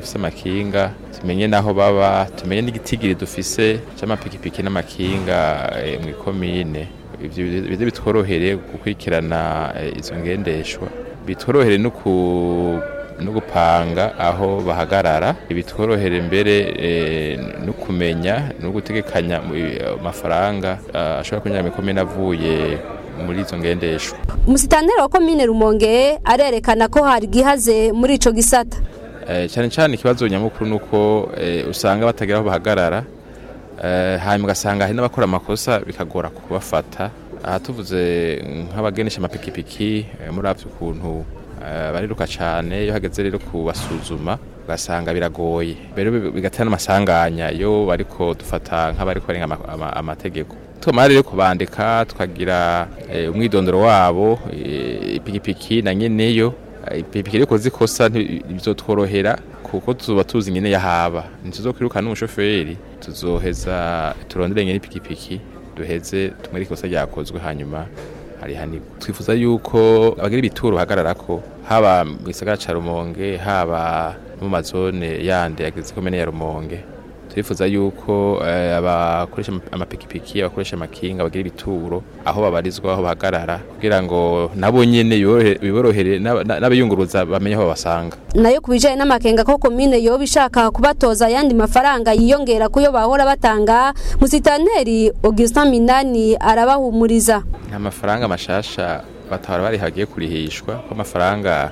bafise amakinga tumenye naho baba tumenye n'igitigiri dufise c'amapikipiki n'amakinga eh, mw'ikomine ivyo bize bitworohere gukurikirana eh, izo ngendeshwa bitworohere no ku no gupanga aho bahagarara bitworohere mbere eh, no kumenya no gutegekanya mu- amafaranga ah, ashobora kwinjira mu ikomine avuye muri izo ngendeshwa umusitanteri wa komine rumonge arerekana ko hari gihaze muri ico gisata Eh, cyane cyane ikibazo nyamukuru nuko eh, usanga batagira aho bahagarara eh, hanyuma ugasanga hari n'abakora amakosa bikagora kubafata aha tuvuze nk'abagenesha amapikipiki eh, muravye ukuntu eh, bariruka cyane iyo hageze rero kubasuzuma ugasanga biragoye rero bi- bigatera n'amasanganya iyo bariko dufata nk'abariko barenga ama- ama- amategeko twamara rero kubandika tukagira eh, umwidondoro wabo eh, ipikipiki na nyeneyo ipikipiki riko zikosa bizotworohera kuko tuzoba tuzi nyene yahaba ntituzokwiruka n'umushoferi tuzoheza turondere nyene ipikipiki duheze tumwere ikosa ryakozwe hanyuma harihanirwa twifuza yuko abagira ibituro bahagararako haba mu gisagara ca rumonge haba no mu mazone yandi yagize komene ya rumonge turifuza yuko eh, abakoresha amapikipiki abakoresha amakinga bagira ibituro aho babarizwa aho bahagarara kugira ngo nabo nyene yorohe- biborohere n'aba- n'abayunguruza bamenye aho babasanga nayo ku bijanye n'amakenga ko komine yoba ishaka kubatoza ayandi mafaranga yiyongera kuyo bahora batanga musitanteri augustin minani arabahumuriza nta mafaranga mashasha batahora bari hagiye kurihishwa ko amafaranga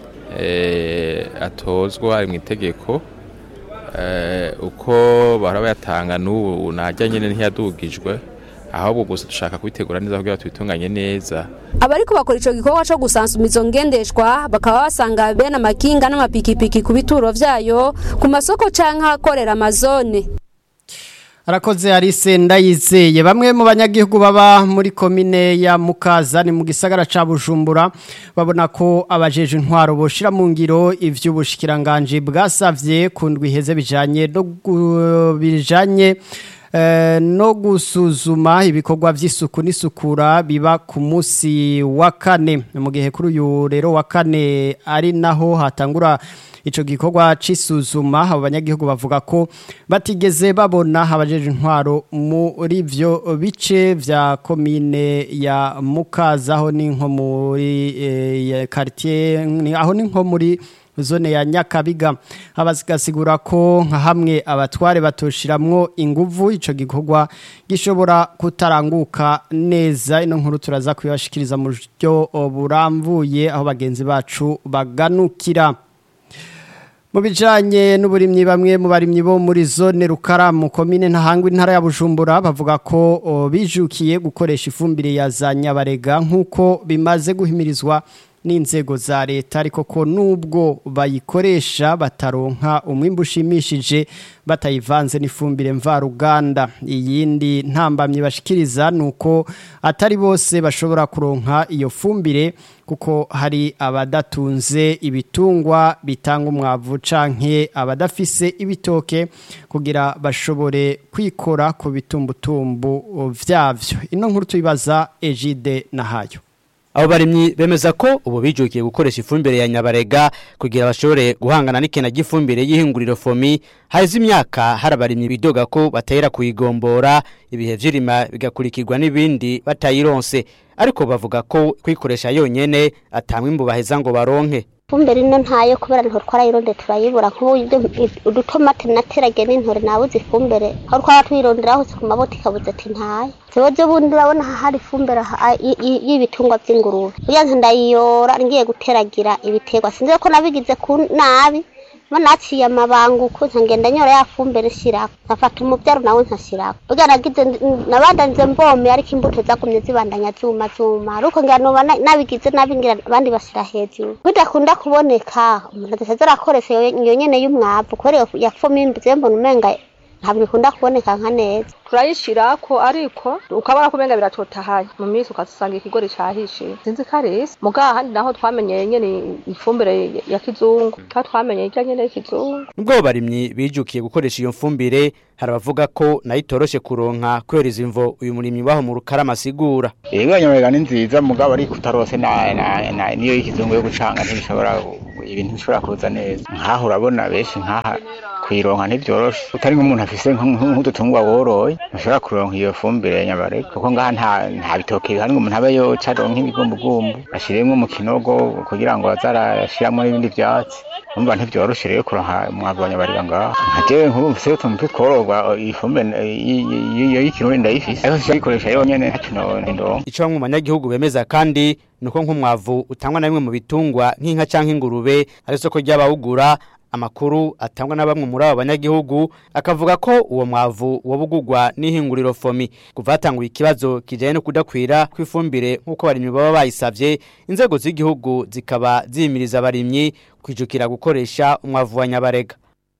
eh, atozwa ari mu itegeko eh, uko bahora bayatanga n'ubu najya nyene ntiyadugijwe ahubwo gusa dushaka kubitegura neza kugira tubitunganye neza abariko bakora ico gikorwa co gusansuma izo ngendeshwa bakaba basanga bene amakinga n'amapikipiki ku bituro vyayo ku masoko canke ahakorera amazone Arakoze Arise ndayizeye bamwe mu banyagihugu baba muri komine ya Mukaza ni mu gisagara ca Bujumbura babona ko abajeje intwaro boshira mu ngiro ivy'ubushikiranganje bwasavye kundwi heze bijanye no gu- bijanye eh, no gusuzuma ibikorwa vy'isuku n'isukura biba ku musi wa kane mu gihe kuri uyu rero wa kane ari naho hatangura ico gikorwa cisuzuma abo banyagihugu bavuga ko batigeze babona abajeje intwaro muri ivyo bice vya komine ya Mukaza aho ni nko muri eh, ya quartier ni- aho ni nko muri zone ya Nyakabiga abasigasigura ko nka hamwe abatware batoshiramwo inguvu ico gikorwa gishobora kutaranguka neza ino nkuru turaza kuyashikiriza mu buryo buramvuye aho bagenzi bacu baganukira mu bijanye n'uburimyi bamwe mu barimyi bo muri zone rukara mu komine ntahangwa intara ya bujumbura bavuga ko o, bijukiye gukoresha ifumbire ya za nyabarega nk'uko bimaze guhimirizwa n'inzego za leta ariko ko nubwo bayikoresha bataronka umwimbu ushimishije batayivanze n'ifumbire mvaruganda iyindi ntambamye bashikiriza nuko atari bose bashobora kuronka iyo fumbire kuko hari abadatunze ibitungwa bitanga umwavu canke abadafise ibitoke kugira bashobore kwikora ku bitumbutumbu vyavyo ino nkuru tuyibaza Egide nahayo abo barimyi bemeza ko ubu bijukiye gukoresha ifumbire ya nyabarega kugira bashobore guhangana n'ikena ry'ifumbire y'ihinguriro fomi haheze imyaka hari abarimyi bidoga ko batahera kuyigombora ibihe vy'irima bigakurikirwa n'ibindi batayironse ariko bavuga ko kwikoresha yonyene atamwimbu baheza ngo baronke ifumbire ino ntayo kubera niho twarayironde turayibura nk'ubu udutomati naterage n'intore nabuze ifumbire aho twaba tuyirondera hose ku maboti ikabuze ati ntayo jewe bundi urabona hari ifumbire aha- y- y- y'ibitungwa vy'ingurube uya nka ndayiyora ngiye guteragira ibiterwa sinzi ko nabigize ku nabi mo naciye amabanguko nkagenda nyora ya fumbire nshirako nkafata umuvyaro nawe nkashirako burya nagize nabandanije mbome ariko imbuto zagumye zibandanya zuma zuma ariko ngira noba na- nabigize nabi ngira abandi bashira hejuru bidakunda kuboneka umuntu adasaza arakoresha iyo iyo nyene y'umwavu kubera iyo yafoma imbuze mbona umenga ntabwo ikunda kuboneka nka neza turayishirako ariko ukabona ko umenga biratotahaye mu minsi ukasanga ikigori cahishiye sinzi ko ari isi muga ahandi naho twamenyeye nyene ifumbire ya kizungu aho twamenyeye irya nyene y'ikizungu nubwo abo barimyi bijukiye gukoresha iyo mfumbire hari abavuga ko nayo itoroshe kuronka kubera izi mvo uyu murimyi waho mu rukarama asigura Ego nyamerega ni nziza mugabo ariko utarose na, na, na niyo y'ikizungu yo gucanga ntibishobora ibintu bishobora kuza neza nkaho urabona benshi nkaha kuyironka ntibyoroshe utari nk'umuntu afise nk'udutungwa woroye ntushobora kuronka iyo fumbire ya nyabarega kuko ngaha nta nta bitoke bihari ngo umuntu abe yoca aronka nk'ibigumbugumbu ashiremwo mu kinogo kugira ngo aze arashiramwo n'ibindi vyatsi umva ntivyoroshe rero kuronka umwavu wa nyabarega ngaha nka jewe nk'ubu mfise utuntu twitwororwa iyi fumbire iyo y'ikirundi ndayifise ariko siyikoresha yonyene ntaco ndonka Ico bamwe mu banyagihugu bemeza kandi nuko nk'umwavu utangwa na bimwe mu bitungwa nk'inka canke ingurube ari soko ry'abawugura amakuru atangwa na bamwe muri abo banyagihugu akavuga ko uwo mwavu wobugurwa n'ihinguriro fomi kuva hatanguye ikibazo kijanye no kudakwira kw'ifumbire nk'uko abarimyi baba bayisavye inzego z'igihugu zikaba zihimiriza abarimyi kwijukira gukoresha umwavu wa nyabarega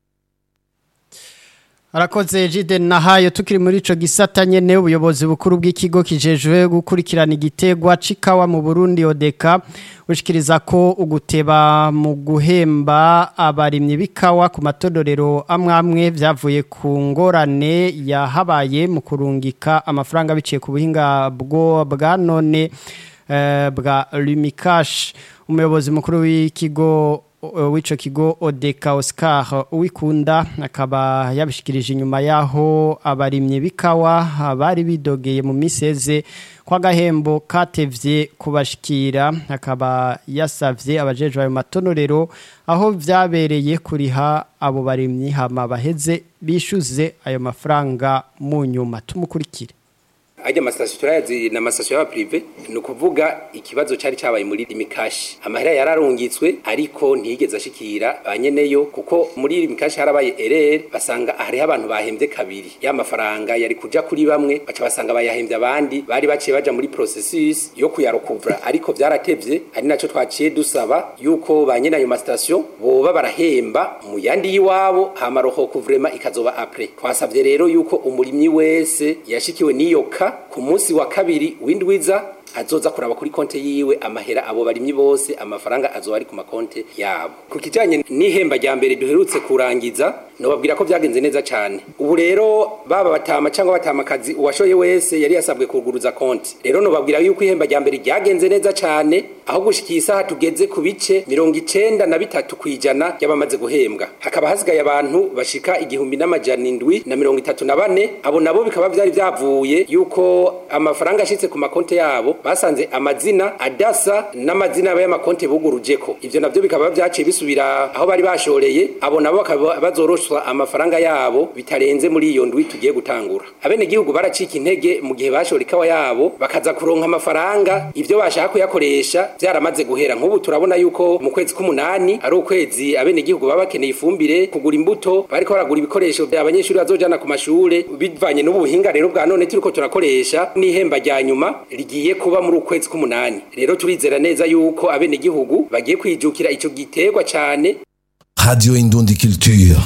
Arakoze jide nahayo tukiri muri ico gisata nyene ubuyobozi bukuru bw'ikigo kijejwe gukurikirana igitegwa cikawa mu Burundi odeka ushikiriza ko uguteba mu guhemba abarimyi bikawa ku matodorero amwamwe vyavuye ku ngorane yahabaye mu kurungika amafaranga biciye ku buhinga bwo bwa none eh, bwa Lumikash umuyobozi mukuru w'ikigo w'ico kigo Odeka Oscar uwikunda akaba yabishikirije inyuma yaho abarimye bikawa bari bidogeye mu miseze kwa gahembo katevye kubashikira akaba yasavye abajeje ayo matonorero aho vyabereye kuriha abo barimyi hama baheze bishuze ayo mafaranga mu nyuma tumukurikire ajya amasitasiyo turayazi ni amasitasiyo y'aba pirive ni ukuvuga ikibazo cyari cyabaye muri limikashi amahera yararungitswe ariko ntiyigeze ashikira ba nyeneyo kuko muri limikashi harabaye erere basanga hariho abantu bahembye kabiri ya mafaranga yari kuja kuri bamwe baca basanga bayahembye abandi bari baciye baja muri processus yo kuyarokuvura ariko vyaratevye ari naco twaciye dusaba yuko ba nyene ayo masitasiyo boba barahemba mu yandi y'iwabo hama rohokuvrema ikazoba apre twasavye rero yuko umurimyi wese yashikiwe n'iyo ka ku munsi wa kabiri w'indwiza azoza kuraba kuri konte yiwe amahera abo barimyi bose amafaranga azoba ari ku makonte yabo ku kijanye n'ihemba rya mbere duherutse kurangiza nobabwira ko vyagenze neza cyane ubu rero baba batama cyangwa batamakazi uwashoye wese yari yasabwe kuguruza konti rero nobabwira yuko ihemba rya mbere ryagenze neza cyane aho gushikiye isaha tugeze ku bice mirongo icenda na bitatu kwijana y'abamaze guhembwa hakaba hasigaye abantu bashika igihumbi n'amajana indwi na mirongo itatu na bane abo nabo bikaba vyari vyavuye yuko amafaranga ashitse ku makonte yabo basanze amazina adasa n'amazina y'amakonte bugurujeko ivyo navyo bikaba vyaciye bisubira aho bari bashoreye abo nabo bakaba bazoroshwa amafaranga yabo bitarenze muri iyo ndwi tugiye gutangura abene gihugu baracika intege mu gihe bashora ikawa yabo bakaza kuronka amafaranga ivyo bashaka kuyakoresha vyaramaze guhera nk'ubu turabona yuko mu kwezi k'umunani ari ukwezi abene gihugu baba bakeneye ifumbire kugura imbuto bariko baragura ibikoresho abanyeshuri bazojana ku mashure bivanye n'ubuhinga rero bwa none turiko turakoresha n'ihemba rya nyuma rigiye kuba muri ukwezi k'umunani rero turizera neza yuko abene gihugu bagiye kwijukira ico giterwa cane Radio Indundi Culture.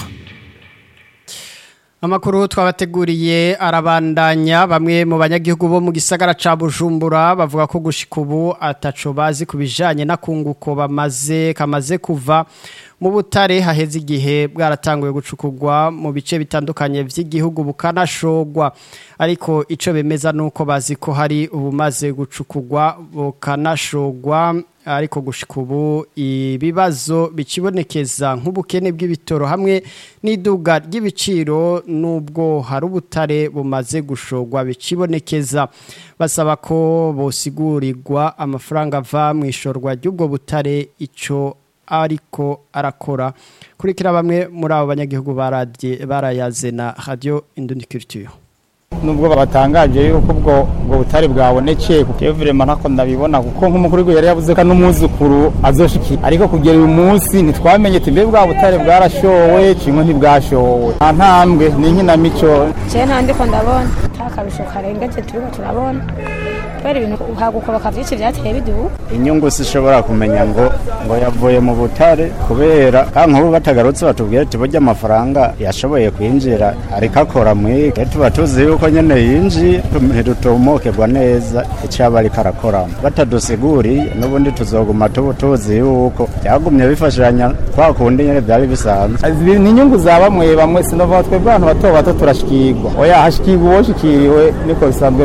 Amakuru twabateguriye arabandanya bamwe mu banyagihugu bo mu gisagara ca Bujumbura bavuga ko gushika ubu ataco bazi kubijanye na kunguko bamaze kamaze kuva mu butare haheze igihe bwaratanguye gucukugwa mu bice bitandukanye vy'igihugu bukanashogwa ariko ico bemeza nuko bazi ko hari ubumaze gucukugwa bukanashogwa ariko gushika ubu ibibazo bikibonekeza nk'ubukene bw'ibitoro hamwe n'iduga ry'ibiciro nubwo hari ubutare bumaze gushogwa bikibonekeza basaba ko bosigurirwa amafaranga ava mu ishorwa ry'ubwo butare ico ariko arakora kurikira bamwe muri abo banyagihugu barayaze na radio Indundi Culture nubwo batangaje yuko ubwo ubwo butari bwabonekeye kuko vrema ntako ndabibona kuko nk'umukuru w'igihugu yari yavuze ko n'umwuzukuru azoshikira ariko kugera uyu munsi ntitwamenye ati mbe bwa butare bwarashowe kimwe ntibwashowe nta ntambwe ni inkinamico je nta ndiko ndabona nta karusho karengeje turiko turabona kubera ibintu hagukoboka vyinshi vyateye biduka inyungu sishobora kumenya ngo ngo yavuye mu butare kubera kandi nk'ubu batagarutse batubwira ati burya amafaranga yashoboye kwinjira ariko akora mwike tuba tuzi yuko nyene yinjiye ntidutomokerwa neza icyo yaba ariko arakoramo batadusiguriye n'ubundi tuzoguma tubu tuzi yuko byagumye bifashanya kwa kundi nyene byari bisanzwe ni inyungu za bamwe bamwe sinovuga twebwe abantu bato bato turashikirwa oya hashikirwa uwoshikiriwe niko bisanzwe bimeze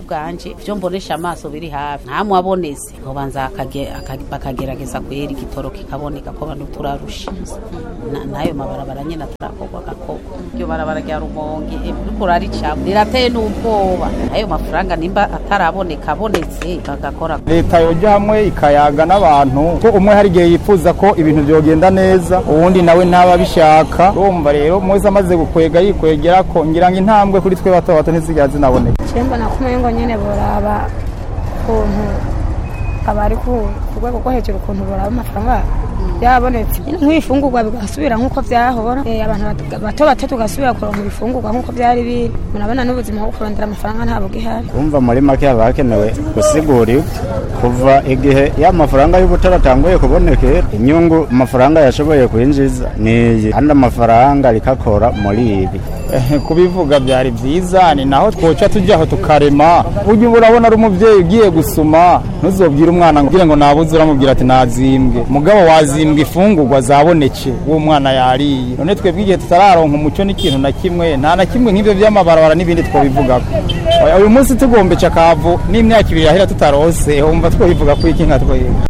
bwanje ivyo mbonesha amaso biri hafi ntamwe abonetse nkobanza akage- aka- bakagerageza kwera igitoro kikaboneka ko abantu turarusha Na- n'ayo mabarabara nyene atarakorwa gakorwa iryo barabara rya rumonge eh, uriko uraricamo rirateye n'ubwoba ayo mafaranga nimba ataraboneka abonetse bagakora leta yoja hamwe ikayaga n'abantu ko umwe hari igihe yifuza ko ibintu byogenda neza uwundi nawe ntaba abishaka urumva rero mwese amaze gukwega yikwegera ko ngira ngo intambwe kuri twe bato bato ntizigera zinaboneka Chemba na kuma ngo nyene boraba kuntu abari ku ku rwego rwo hejuru ukuntu boraba amafaranga byabonetse nk'ibifungurwa bigasubira nk'uko byahora Eh, abantu bat- bato bato tugasubira kuronka ibifungurwa nk'uko byari biri murabona n'ubuzima bwo kurondera amafaranga ntabwo gihari kumva muri make haba hakenewe gusigura kuva igihe ya mafaranga y'ubutara atanguye kubonekera inyungu amafaranga yashoboye kwinjiza niyi kandi amafaranga rikakora muri ibi Eh, kubivuga byari byiza ni naho twoca tujyaho tukarema ujya urabona ari umubyeyi ugiye gusuma ntuzobwire umwana ngo ngo nabuze uramubwira ati nazimbwe mugabo wazimbwe ifungurwa zaboneke uwo mwana yariye none twebwe igihe tutararonka umuco n'ikintu na kimwe nta na kimwe nk'ibyo by'amabarabara n'ibindi twabivugako Oya, uyu munsi tugombeca akavu n'imyaka ibiri yahera tutarose wumva twabivuga ko iki nka twebwe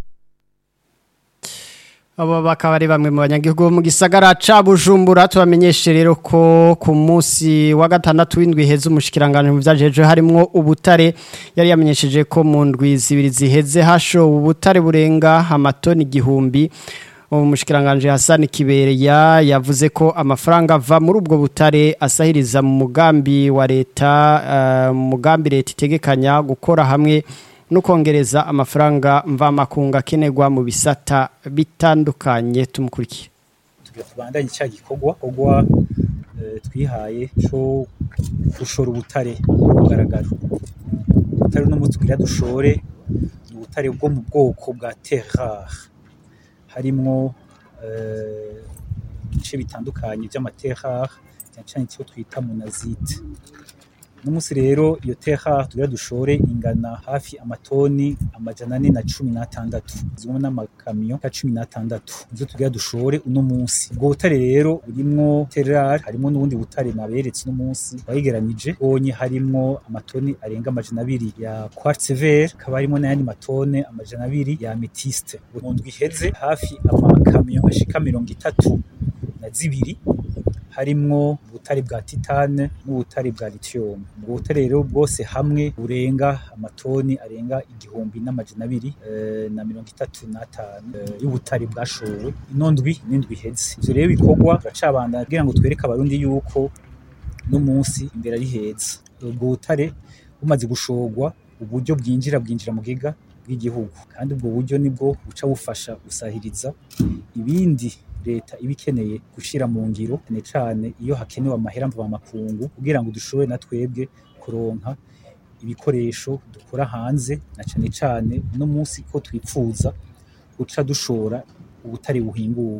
Abo bakaba ari bamwe mu banyagihugu bo mu gisagara ca Bujumbura tubamenyeshe rero ko ku munsi wa gatandatu w'indwi heze umushikiranganje mu vyajeje harimwo ubutare yari yamenyesheje ko mu ndwi zibiri ziheze hasho ubutare burenga amatoni igihumbi umushikiranganje Hassan Kibereya yavuze ko amafaranga ava muri ubwo butare asahiriza mu mugambi wa leta eh, mu mugambi leta itegekanya gukora hamwe no kongereza amafaranga mvamakunga akenerwa mu bisata bitandukanye tumukurikiye tugira tubandanye cya gikorwa gikorwa eh, twihaye cyo gushora ubutare ku mugaragaro ubutare uno munsi tugira dushore ni ubutare bwo mu bwoko bwa terre rare harimwo eh, ibice bitandukanye by'amaterre rare cyane cyane icyo twita monazite uno munsi rero iyo terre rare tugira dushore ingana hafi amatoni amajana ane na cumi n'atandatu zimwe n'amakamyo ya cumi n'atandatu nizo tugira dushore uno munsi ubwo butare rero burimwo terre rare harimo n'ubundi butare naberetse uno munsi wayigeranije bonye harimwo amatoni arenga amajana abiri ya quartz vert hakaba harimo n'ayandi matone amajana abiri ya amethyste mu ndwi iheze hafi amakamyo ashika mirongo itatu na zibiri harimwo ubutare bwa titane n'ubutare bwa lithium ubwo butare rero bwose hamwe burenga amatoni arenga igihumbi n'amajana abiri eh, na mirongo itatu n'atanu eh, y'ubutare bwashowe ino ndwi n'indwi iheze ivyo rero bikorwa turacabandanya kugira ngo twereke abarundi yuko no munsi imbere ari heza ubwo butare bumaze gushorwa uburyo bwinjira bwinjira mu giga bw'igihugu kandi ubwo buryo nibwo buca bufasha gusahiriza ibindi leta iba ikeneye gushyira mu ngiro cyane cyane iyo hakenewe amahera mvamakungu kugira ngo dushobore na twebwe kuronka ibikoresho dukora hanze na cyane cyane no munsi ko twipfuza guca dushora ubutare buhinguwe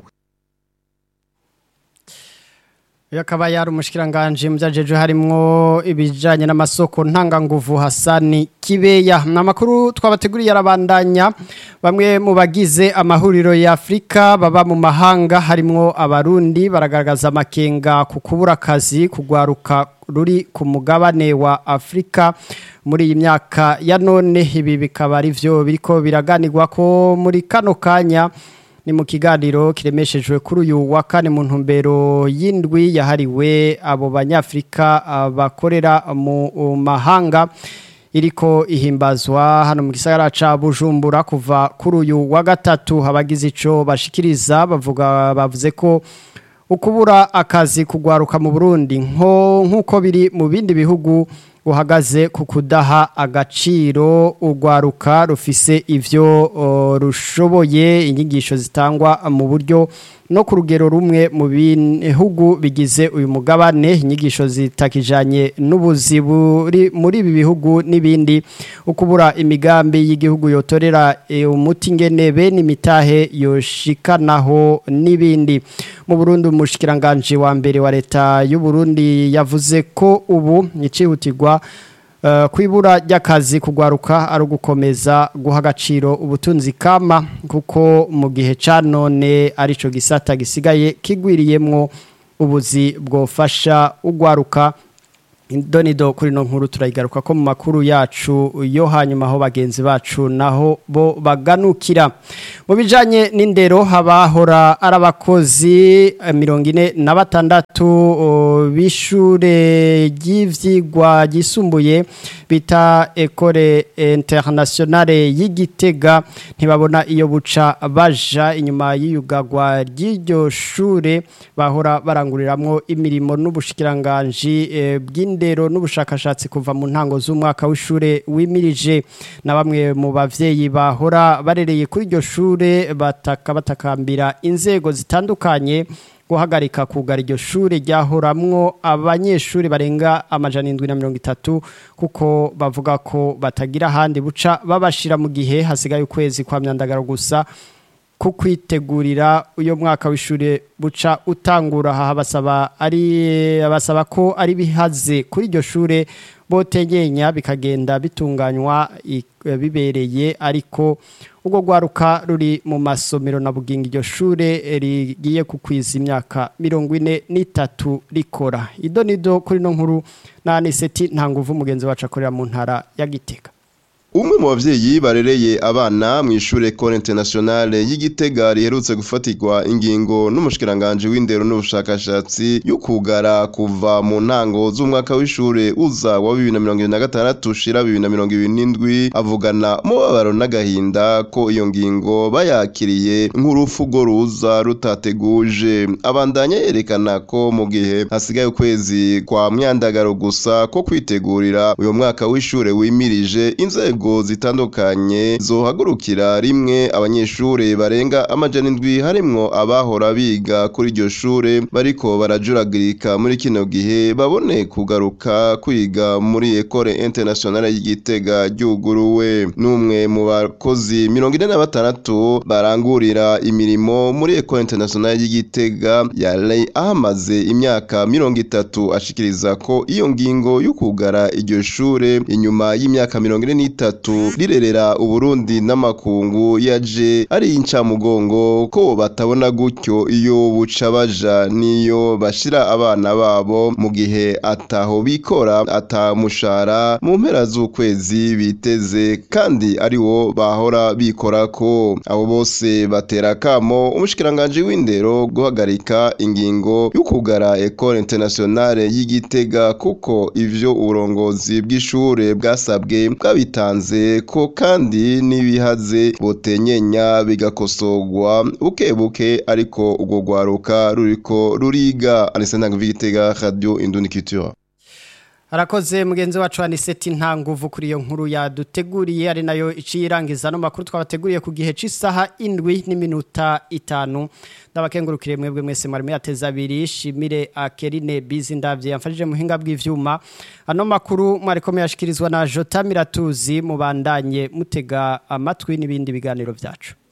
Uyu akaba yari umushikiranganje mu byajeje harimwo ibijanye n'amasoko ntanganguvu Hasani Kibeya ni amakuru twabateguriye arabandanya bamwe mu bagize amahuriro ya Afrika baba mu mahanga harimwo abarundi baragaragaza amakenga ku kubura akazi kugwaruka ruri ku mugabane wa Afrika muri iyi myaka ya none ibi bikaba ari byo biriko biraganirwa ko muri kano kanya ni mu kiganiro kiremeshejwe kuri uyu wa kane mu ntumbero y'indwi yahariwe abo banyafurika ah, bakorera mu mahanga iriko ihimbazwa hano mu gisagara ca Bujumbura kuva kuri uyu wa gatatu abagize ico bashikiriza bavuga bavuze ko ukubura akazi kugwaruka mu Burundi nko nkuko biri mu bindi bihugu uhagaze ku kudaha agaciro urwaruka rufise ivyo uh, rushoboye inyigisho zitangwa mu buryo no ku rugero rumwe mu bihugu bigize uyu mugabane inyigisho zitakijanye n'ubuzi buri muri ibi bihugu n'ibindi ukubura imigambi y'igihugu yotorera e, umuti ngene bene imitahe yoshikanaho n'ibindi mu Burundi umushikiranganje wa mbere wa leta y'u Burundi yavuze ko ubu icihutirwa Uh, kwibura ry'akazi kugwaruka ari ugukomeza guha agaciro ubutunzi kama kuko mu gihe ca none arico gisata gisigaye kigwiriyemwo ubuzi bwofasha ugwaruka Indonido kuri no nkuru turayigaruka ko mu makuru yacu yo hanyuma aho bagenzi bacu naho bo baganukira mu bijanye n'indero habahora arabakozi mirongo ine na batandatu bishure ry'ivyigwa gisumbuye bita Ecole Internationale y'Igitega ntibabona iyo buca baja inyuma y'iyugagwa ry'iryo shure bahora baranguriramwo imirimo n'ubushikiranganje e, bw'indero n'ubushakashatsi kuva mu ntango z'umwaka w'ishure wimirije na bamwe mu bavyeyi bahora barereye kuri iryo shure bataka batakambira inzego zitandukanye guhagarika kugara iryo shure ryahoramwo abanyeshuri barenga amajana indwi na mirongo itatu kuko bavuga ko batagira ahandi buca babashira mu gihe hasigaye ukwezi kwa myandagaro gusa ku kwitegurira uyo mwaka w'ishure buca utangura aha basaba ari abasaba ko ari bihaze kuri iryo shure botenyenya bikagenda bitunganywa bibereye ariko ubwo rwaruka ruri mu masomero na bugingo iryo shure rigiye kukwiza imyaka mirongo ine n'itatu rikora ido nido kuri no nkuru na aniseti nta nguvu umugenzi wacu akorera mu ntara ya gitega umwe mu bavyeyi barereye abana mu ishure Ecole Internationale y'Igitega riherutse gufatirwa ingingo n'umushikiranganje w'indero n'ubushakashatsi y'ukugara kuva mu ntango z'umwaka w'ishure uza wa 2026 shira 2027 avugana mubabaro n'agahinda ko iyo ngingo bayakiriye nk'urufugo ruza rutateguje abandanya yerekana ko mu gihe hasigaye ukwezi kwa myandagaro gusa ko kwitegurira uyo mwaka w'ishure wimirije inzego zitandukanye zohagurukira rimwe abanyeshure barenga amajana indwi harimwo abahora biga kuri iryo shure bariko barajuragirika muri kino gihe babone kugaruka kwiga muri Ecole Internationale y'Igitega ryuguruwe n'umwe mu bakozi mirongo ine na batandatu barangurira imirimo muri Ecole Internationale y'Igitega yari ahamaze imyaka mirongo itatu ashikiriza ko iyo ngingo y'ukugara iryo shure inyuma y'imyaka mirongo ine n'itatu rirerera uburundi n'amakungu yaje ari incamugongo ko batabona gutyo iyo buca baja niyo bashira abana babo mu gihe ataho bikora atamushara mu mpera z'ukwezi biteze kandi ari wo bahora bikora ko abo bose batera kamo umushikiranganje w'indero guhagarika ingingo y'ukugara Ecole Internationale y'Igitega kuko ivyo uburongozi bw'ishure bwasabwe bwabitanze ko kandi n'ibihaze botenyenya bigakosorwa buke buke ariko ubwo rwaruka ruriko ruriga anise ntango vigitega radio indundi culture Harakoze mugenzi wacu aniseti nta nguvu kuri iyo nkuru yaduteguriye ari nayo iciyirangiza no makuru twabateguriye ku gihe c'isaha indwi n'iminota itanu ndabakengurukire mwebwe mwese mwari muyateza abiri shimire akerine bizi ndavye yamfashije muhinga bw'ivyuma ano makuru mwariko muyashikirizwa na Jota Miratuzi mubandanye mutega amatwi n'ibindi biganiro vyacu